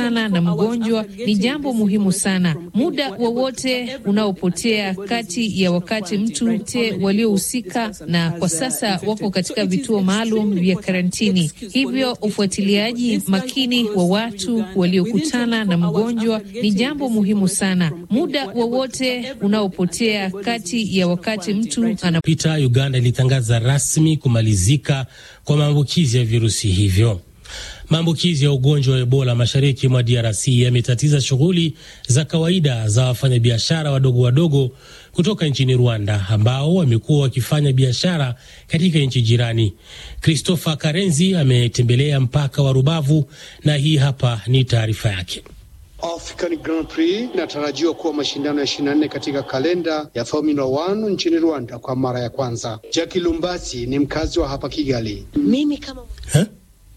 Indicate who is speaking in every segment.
Speaker 1: waliokutana na mgonjwa ni jambo muhimu sana. Muda wowote unaopotea kati ya wakati mtu te waliohusika na kwa sasa wako katika vituo maalum vya karantini, hivyo ufuatiliaji makini wa watu waliokutana na mgonjwa ni jambo muhimu sana. Muda wowote unaopotea kati ya wakati mtu ana
Speaker 2: pita Uganda ilitangaza rasmi kumalizika kwa maambukizi ya virusi hivyo. Maambukizi ya ugonjwa wa Ebola mashariki mwa DRC yametatiza shughuli za kawaida za wafanyabiashara wadogo wadogo kutoka nchini Rwanda ambao wamekuwa wakifanya biashara katika nchi jirani. Christopher Karenzi ametembelea mpaka wa Rubavu na hii hapa ni taarifa yake.
Speaker 3: African Grand Prix inatarajiwa kuwa mashindano ya 24 katika kalenda ya Formula 1 nchini Rwanda kwa mara ya kwanza. Jackie Lumbasi ni mkazi wa hapa Kigali.
Speaker 4: Mimi kama
Speaker 2: ha?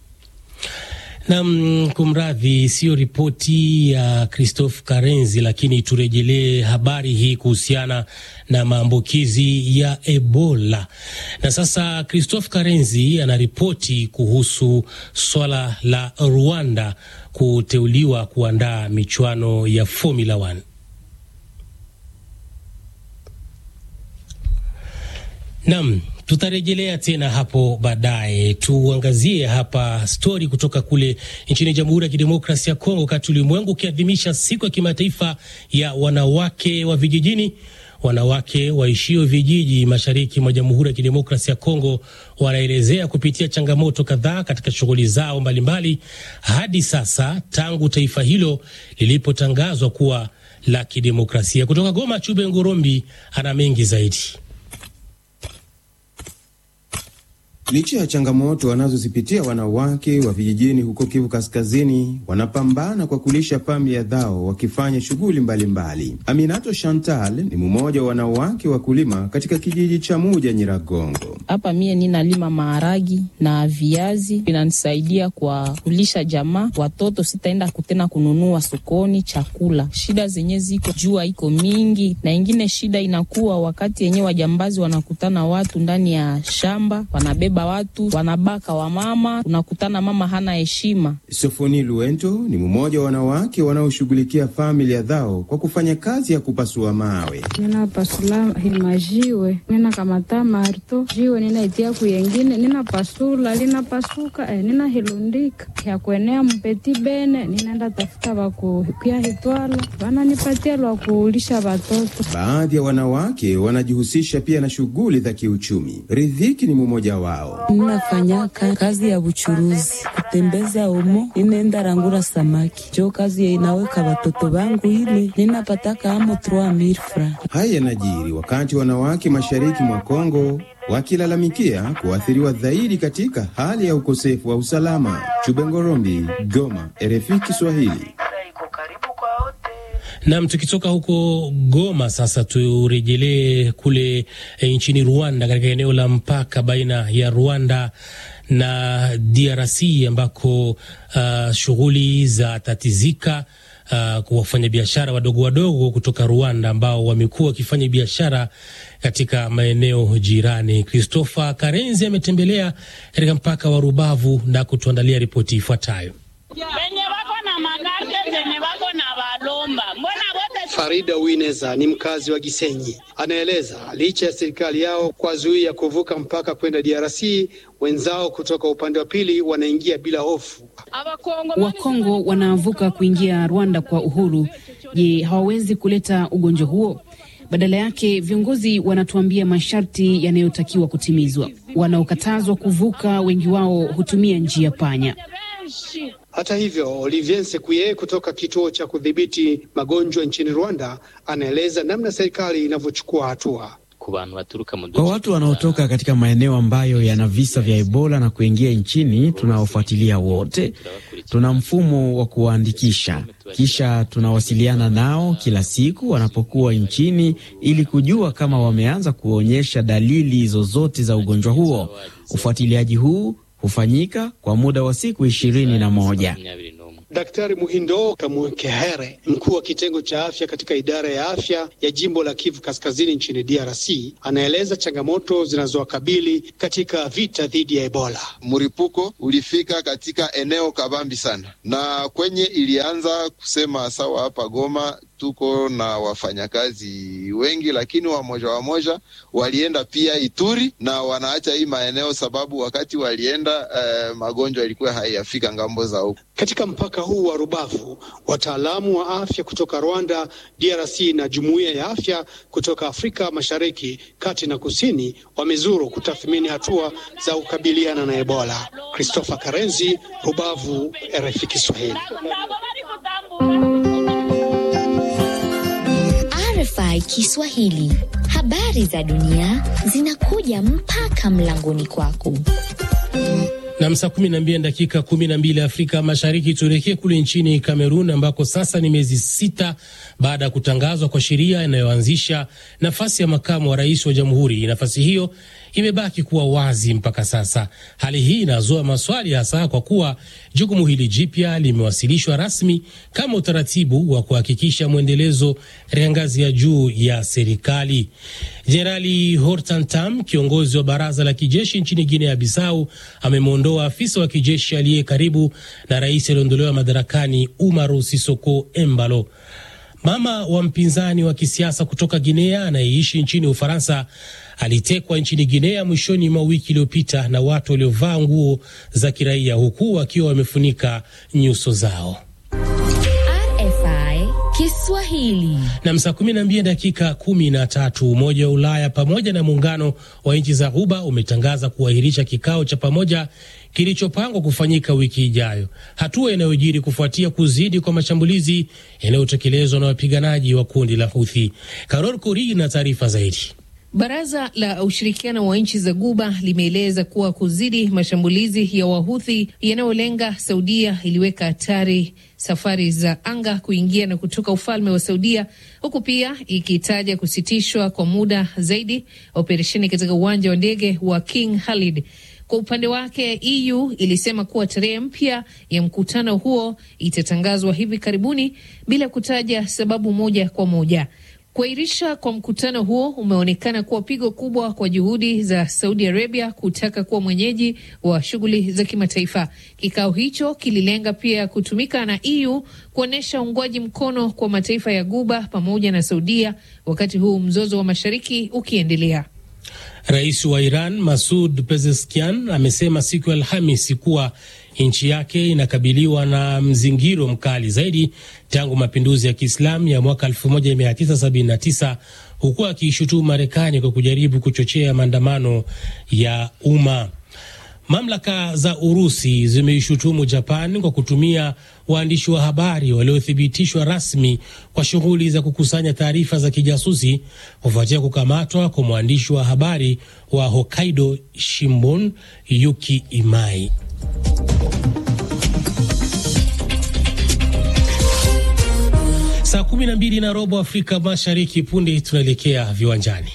Speaker 2: Nam, kumradhi, siyo ripoti ya Christophe Karenzi, lakini turejelee habari hii kuhusiana na maambukizi ya Ebola. Na sasa Christophe Karenzi anaripoti kuhusu swala la Rwanda kuteuliwa kuandaa michuano ya Formula 1. Nam, tutarejelea tena hapo baadaye. Tuangazie hapa stori kutoka kule nchini Jamhuri ya Kidemokrasia ya Kongo, wakati ulimwengu ukiadhimisha siku ya kimataifa ya wanawake wa vijijini. Wanawake waishio vijiji mashariki mwa Jamhuri ya Kidemokrasia ya Kongo wanaelezea kupitia changamoto kadhaa katika shughuli zao mbalimbali hadi sasa tangu taifa hilo lilipotangazwa kuwa la kidemokrasia. Kutoka Goma, Chube Ngorombi ana mengi zaidi.
Speaker 5: Licha ya changamoto wanazozipitia wanawake wa vijijini huko Kivu Kaskazini, wanapambana kwa kulisha familia zao wakifanya shughuli mbalimbali. Aminato Chantal ni mmoja wa wanawake wakulima katika kijiji cha Muja Nyiragongo.
Speaker 6: Hapa mie ninalima maharagi na viazi, inanisaidia kwa kulisha jamaa. Watoto sitaenda kutena kununua sokoni chakula. Shida zenye ziko jua iko mingi, na ingine shida inakuwa wakati yenye wajambazi wanakutana watu ndani ya shamba wanabeba watu wanabaka wamama, unakutana mama hana heshima.
Speaker 5: Sofoni Luento ni mmoja wa wanawake wanaoshughulikia familia zao kwa kufanya kazi ya kupasua mawe.
Speaker 7: ninapasula himajiwe ninakamata marto jiwe ninaitia kuyengine ninapasula linapasuka eh, ninahilundika ya kuenea mpeti bene ninaenda tafuta wakukia hitwala wananipatia lwa kuulisha watoto.
Speaker 5: Baadhi ya wanawake wanajihusisha pia na shughuli za kiuchumi. Ridhiki ni mmoja wao.
Speaker 8: Ninafanyaka kazi ya buchuruzi kutembeza omo, ninaenda rangura samaki jo kazi inaweka watoto wangu ile ninapataka amo 3000 francs.
Speaker 5: Haya yanajiri wakati wanawake mashariki mwa Kongo wakilalamikia kuathiriwa zaidi katika hali ya ukosefu wa usalama. Chubengorombi, Goma, RFI Kiswahili.
Speaker 2: Nam, tukitoka huko Goma sasa turejelee kule e, nchini Rwanda, katika eneo la mpaka baina ya Rwanda na DRC ambako uh, shughuli za tatizika uh, kwa wafanyabiashara wadogo wadogo kutoka Rwanda ambao wamekuwa wakifanya biashara katika maeneo jirani. Christopher Karenzi ametembelea katika mpaka wa Rubavu na kutuandalia ripoti ifuatayo.
Speaker 9: Wenye wako na magari zenye wako na walomba, mbona wote
Speaker 3: Farida Wineza ni mkazi wa Gisenyi, anaeleza licha ya serikali yao kuwazuia kuvuka mpaka kwenda DRC, wenzao kutoka upande wa pili wanaingia bila hofu.
Speaker 10: Wakongo wanavuka kuingia Rwanda kwa uhuru. Je, hawawezi kuleta ugonjwa huo? Badala yake viongozi wanatuambia masharti yanayotakiwa kutimizwa. Wanaokatazwa kuvuka, wengi wao hutumia njia panya.
Speaker 3: Hata hivyo, Olivier Sekuye kutoka kituo cha kudhibiti magonjwa nchini Rwanda anaeleza namna serikali inavyochukua hatua.
Speaker 11: Kwa watu wanaotoka katika maeneo ambayo yana visa vya Ebola na kuingia nchini, tunawafuatilia wote. Tuna mfumo wa kuwaandikisha, kisha tunawasiliana nao kila siku wanapokuwa nchini, ili kujua kama wameanza kuonyesha dalili zozote za ugonjwa huo. Ufuatiliaji huu hufanyika kwa muda wa siku ishirini na moja.
Speaker 3: Daktari Muhindo Kamwekehere, mkuu wa kitengo cha afya katika idara ya afya ya jimbo la Kivu Kaskazini nchini DRC, anaeleza changamoto zinazowakabili katika vita dhidi ya Ebola.
Speaker 4: Mlipuko ulifika katika eneo kabambi sana, na kwenye ilianza kusema sawa, hapa Goma tuko na wafanyakazi wengi, lakini wamoja wamoja walienda pia Ituri na wanaacha hii maeneo, sababu wakati walienda eh, magonjwa ilikuwa haiyafika ngambo za huko.
Speaker 3: Katika mpaka huu wa Rubavu, wataalamu wa afya kutoka Rwanda, DRC na jumuiya ya afya kutoka Afrika Mashariki, kati na kusini wamezuru kutathmini hatua za kukabiliana na Ebola. Christopher Karenzi, Rubavu, RFI Kiswahili.
Speaker 12: RFI Kiswahili, habari za dunia zinakuja mpaka mlangoni kwako.
Speaker 2: Na saa kumi na mbili dakika kumi na mbili Afrika Mashariki. Tuelekee kule nchini Kamerun ambako sasa ni miezi sita baada ya kutangazwa kwa sheria inayoanzisha nafasi ya makamu wa rais wa jamhuri. Nafasi hiyo imebaki kuwa wazi mpaka sasa. Hali hii inazua maswali, hasa kwa kuwa jukumu hili jipya limewasilishwa rasmi kama utaratibu wa kuhakikisha mwendelezo katika ngazi ya juu ya serikali. Jenerali Hortan Tam, kiongozi wa baraza la kijeshi nchini Guinea Bissau, amemwondoa afisa wa kijeshi aliye karibu na rais aliondolewa madarakani Umaru Sisoko Embalo. Mama wa mpinzani wa kisiasa kutoka Guinea anayeishi nchini Ufaransa alitekwa nchini Guinea mwishoni mwa wiki iliyopita na watu waliovaa nguo za kiraia huku wakiwa wamefunika nyuso zao.
Speaker 12: RFI Kiswahili.
Speaker 2: Na saa kumi na mbili dakika kumi na tatu. Umoja wa Ulaya pamoja na muungano wa nchi za Ghuba umetangaza kuahirisha kikao cha pamoja kilichopangwa kufanyika wiki ijayo, hatua inayojiri kufuatia kuzidi kwa mashambulizi yanayotekelezwa na wapiganaji wa kundi la Houthi. Karol Kori na taarifa zaidi.
Speaker 1: Baraza la ushirikiano wa nchi za Guba limeeleza kuwa kuzidi mashambulizi ya Wahuthi yanayolenga Saudia iliweka hatari safari za anga kuingia na kutoka ufalme wa Saudia, huku pia ikitaja kusitishwa kwa muda zaidi operesheni katika uwanja wa ndege wa King Khalid. Kwa upande wake EU ilisema kuwa tarehe mpya ya mkutano huo itatangazwa hivi karibuni bila kutaja sababu moja kwa moja. Kuahirisha kwa mkutano huo umeonekana kuwa pigo kubwa kwa juhudi za Saudi Arabia kutaka kuwa mwenyeji wa shughuli za kimataifa. Kikao hicho kililenga pia kutumika na EU kuonyesha uungwaji mkono kwa mataifa ya Guba pamoja na Saudia, wakati huu mzozo wa mashariki ukiendelea.
Speaker 2: Rais wa Iran Masud Pezeshkian amesema siku ya Alhamisi kuwa nchi yake inakabiliwa na mzingiro mkali zaidi tangu mapinduzi ya Kiislamu ya mwaka 1979 huku akiishutumu Marekani kwa kujaribu kuchochea maandamano ya umma. Mamlaka za Urusi zimeishutumu Japan kwa kutumia waandishi wa habari waliothibitishwa rasmi kwa shughuli za kukusanya taarifa za kijasusi kufuatia kukamatwa kwa mwandishi wa habari wa Hokkaido Shimbun Yuki Imai. Saa kumi na mbili na robo Afrika Mashariki. Punde tunaelekea viwanjani.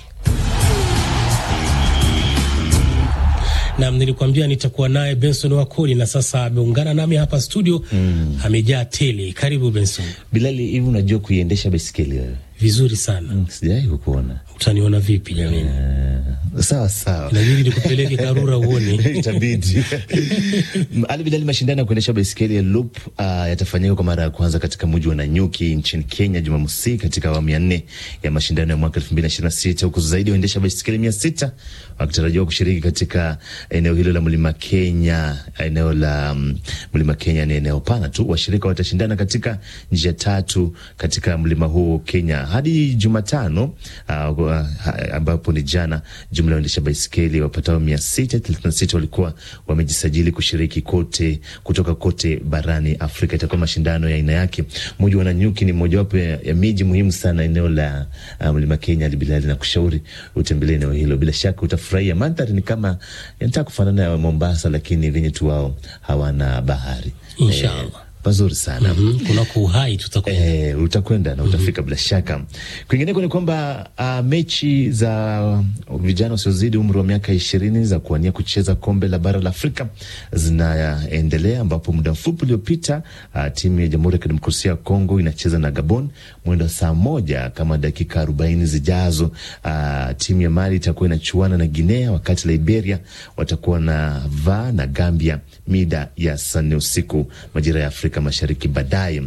Speaker 2: Nam, nilikuambia nitakuwa naye Benson Wakoli na sasa ameungana nami hapa studio mm. Amejaa tele. Karibu Benson.
Speaker 13: Bilali, hivi unajua kuiendesha baiskeli wewe?
Speaker 2: Vizuri sana
Speaker 13: mm, sijai kukuona.
Speaker 2: Utaniona vipi jamani?
Speaker 13: Uh, sawa sawa,
Speaker 2: inabidi nikupeleke Karura uone
Speaker 13: itabidi. Ali Bilali, mashindano ya kuendesha baiskeli ya loop uh, yatafanyika kwa mara ya kwanza katika mji wa Nanyuki nchini Kenya Jumamosi, katika awamu ya nne ya mashindano ya mwaka elfu mbili na ishirini na sita huku zaidi ya waendesha baiskeli mia sita wakitarajiwa kushiriki katika eneo hilo la mlima Kenya. Eneo la um, mlima Kenya ni eneo pana tu. Washirika watashindana katika njia tatu katika mlima huu Kenya hadi Jumatano uh, uh, ambapo ni jana. Jumla ya waendesha baiskeli wapatao mia sita thelathini na sita walikuwa wamejisajili kushiriki kote kutoka kote barani Afrika. Itakuwa mashindano ya aina yake. Mji wa Nanyuki ni mojawapo ya, ya miji muhimu sana eneo la uh, mlima Kenya. Alibilali na kushauri utembelee eneo hilo, bila shaka utafurahia. Mandhari ni kama yanataka kufanana na Mombasa, lakini venye tu wao hawana bahari.
Speaker 2: Inshallah.
Speaker 13: pazuri sana
Speaker 2: mm -hmm. kunako uhai tutakwenda
Speaker 13: e, utakwenda na utafika mm -hmm. bila shaka. Kwingineko ni kwamba uh, mechi za vijana wasiozidi umri wa miaka ishirini za kuwania kucheza kombe la bara la Afrika zinaendelea, ambapo muda mfupi uliopita uh, timu ya Jamhuri ya Kidemokrasia ya Kongo inacheza na Gabon mwendo saa moja kama dakika arobaini zijazo. Uh, timu ya Mali itakuwa inachuana na Guinea, wakati Liberia watakuwa na va na Gambia mida ya saa nne usiku majira ya Afrika Mashariki baadaye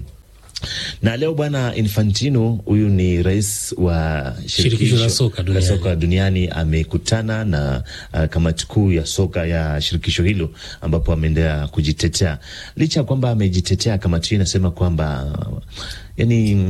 Speaker 13: na leo bwana Infantino, huyu ni rais wa
Speaker 2: shirikisho la soka duniani,
Speaker 13: soka duniani amekutana na uh, kamati kuu ya soka ya shirikisho hilo, ambapo ameendelea kujitetea. Licha ya kwamba amejitetea, kamati hii inasema kwamba yani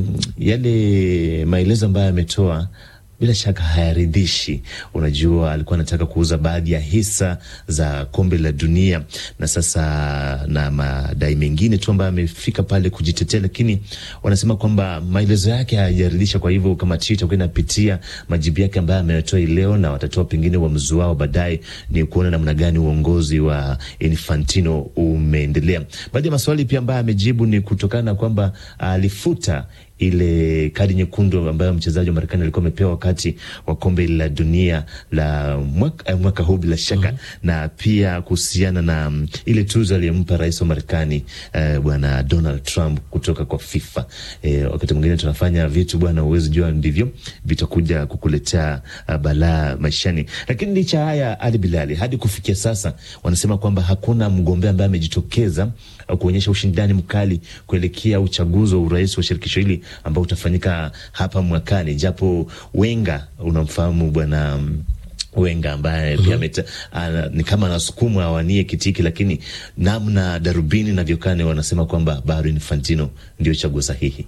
Speaker 13: yale maelezo ambayo ametoa bila shaka hayaridhishi. Unajua, alikuwa anataka kuuza baadhi ya hisa za kombe la dunia, na sasa na madai mengine tu ambayo amefika pale kujitetea, lakini wanasema kwamba maelezo yake hayajaridhisha. Kwa hivyo kamati hiyo itakuwa inapitia majibu yake ambayo ametoa leo, na watatoa pengine uamuzi wao baadaye, ni kuona namna gani uongozi wa Infantino umeendelea. Baadhi ya maswali pia ambayo amejibu ni kutokana na kwamba alifuta ile kadi nyekundu ambayo mchezaji wa Marekani alikuwa amepewa wakati wa kombe la dunia la mwaka, mwaka huu bila shaka mm -hmm. na pia kuhusiana na um, ile tuzo aliyempa rais wa Marekani uh, bwana Donald Trump kutoka kwa FIFA. Eh, wakati mwingine tunafanya vitu bwana, uwezi jua ndivyo vitakuja kukuletea uh, balaa maishani. Lakini licha haya, Ali Bilali, hadi kufikia sasa wanasema kwamba hakuna mgombea ambaye amejitokeza uh, kuonyesha ushindani mkali kuelekea uchaguzi wa urais wa shirikisho hili ambao utafanyika hapa mwakani, japo Wenga unamfahamu bwana Wenga ambaye pia mm -hmm. ni kama anasukumwa awanie kitiki, lakini namna darubini navyokane wanasema kwamba bado Infantino ndio chaguo sahihi.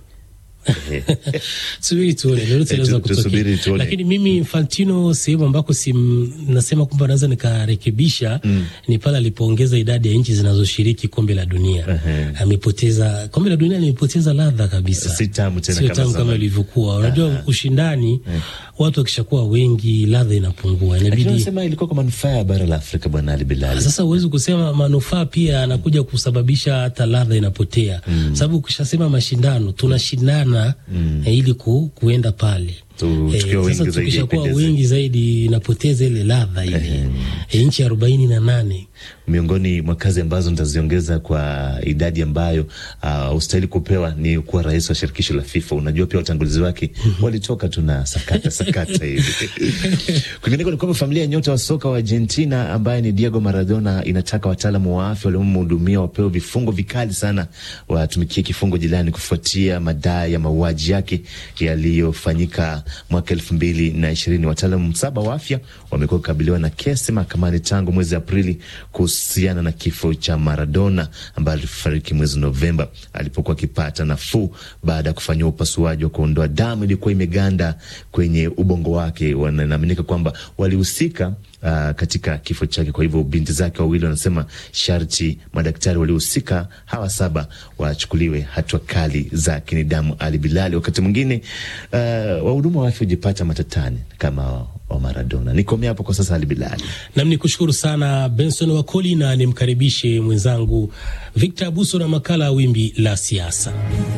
Speaker 2: Subiri tuone lolote linaweza kutokea, lakini mimi Infantino, sehemu ambako si nasema kwamba naweza nikarekebisha mm. ni pale alipoongeza idadi ya nchi zinazoshiriki kombe la dunia uh -huh. Amepoteza kombe la dunia, limepoteza ladha kabisa,
Speaker 13: si tamu tena,
Speaker 2: sio tamu kama ilivyokuwa. Unajua uh -huh. ushindani uh -huh. watu wakishakuwa wengi ladha inapungua,
Speaker 13: inabidi nasema ilikuwa kwa manufaa ya bara la Afrika, bwana Ali Bilali.
Speaker 2: Sasa huwezi kusema manufaa pia anakuja kusababisha hata ladha inapotea mm. sababu ukishasema mashindano tunashindana Mm. ili ku, kuenda pale sasa tukishakuwa wengi zaidi inapoteza ile ladha ile. E, nchi arobaini na nane
Speaker 13: miongoni mwa kazi ambazo nitaziongeza kwa idadi ambayo uh, ustahili kupewa ni kuwa rais wa shirikisho la FIFA. Unajua pia watangulizi wake walitoka tu na sakata sakata hivi. Kwingineko ni kwamba familia ya nyota wa soka wa Argentina ambaye ni Diego Maradona inataka wataalamu wa afya waliomhudumia wapewe vifungo vikali sana, watumikie kifungo jilani kufuatia madai ya mauaji yake yaliyofanyika mwaka elfu mbili na ishirini. Wataalamu saba wa afya wamekuwa kukabiliwa na kesi mahakamani tangu mwezi Aprili kuhusiana na kifo cha Maradona ambaye alifariki mwezi Novemba alipokuwa akipata nafuu baada ya kufanyiwa upasuaji wa kuondoa damu ilikuwa imeganda kwenye ubongo wake. Wanaaminika kwamba walihusika Uh, katika kifo chake. Kwa hivyo binti zake wawili wanasema sharti madaktari waliohusika hawa saba wachukuliwe hatua kali za kinidamu. Ali Bilali, wakati mwingine uh, wahudumu wa afya hujipata matatani kama wa Maradona. Nikomea hapo kwa sasa, Ali Bilali.
Speaker 2: Nam ni kushukuru sana Benson Wakoli na nimkaribishe mwenzangu Victor Abuso na makala ya Wimbi la Siasa.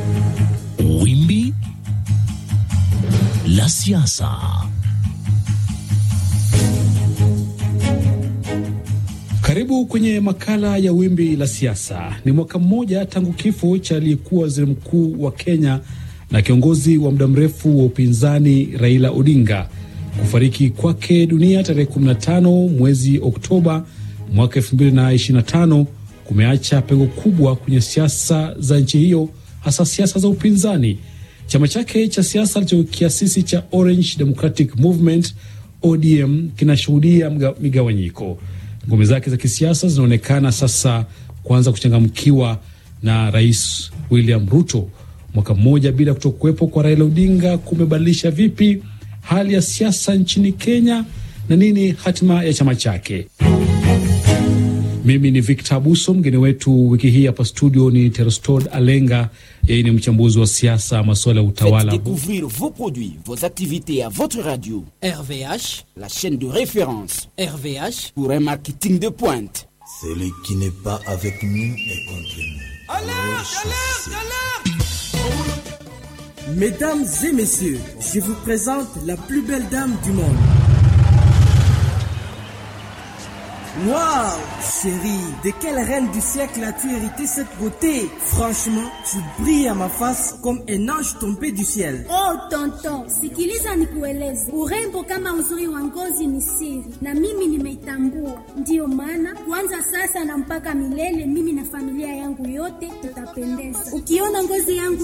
Speaker 14: Wimbi la Siasa.
Speaker 15: Karibu kwenye makala ya wimbi la siasa. Ni mwaka mmoja tangu kifo cha aliyekuwa waziri mkuu wa Kenya na kiongozi wa muda mrefu wa upinzani Raila Odinga kufariki kwake dunia tarehe 15 mwezi Oktoba mwaka 2025 kumeacha pengo kubwa kwenye siasa za nchi hiyo, hasa siasa za upinzani. Chama chake cha siasa alichokiasisi cha Orange Democratic Movement ODM kinashuhudia migawanyiko. Ngome zake za kisiasa zinaonekana sasa kuanza kuchangamkiwa na Rais William Ruto. Mwaka mmoja bila kutokuwepo kwa Raila Odinga kumebadilisha vipi hali ya siasa nchini Kenya na nini hatima ya chama chake? Mimi ni Victor Abuso. Mgeni wetu wiki hii hapa studio ni Terostod Alenga. Yeye ni mchambuzi wa siasa, masuala ya utawala.
Speaker 16: Faites découvrir vos produits, vos activités à votre radio.
Speaker 17: RVH,
Speaker 16: la chaîne de référence.
Speaker 17: RVH,
Speaker 16: pour un marketing de pointe.
Speaker 18: Celui qui n'est pas avec nous est contre nous.
Speaker 17: Mesdames et messieurs, je vous présente la plus belle dame du monde. Waouh, chérie, de quelle reine du siècle as-tu hérité cette beauté Franchement, tu brilles à ma face comme un ange tombé du ciel.
Speaker 18: Oh tonton, sikiliza nikueleze, urembo kama uzuri wa ngozi ni siri, na mimi nimeitambua. Ndiyo maana kuanza sasa na mpaka milele, mimi na familia yangu yote tutapendeza. Ukiona ngozi yangu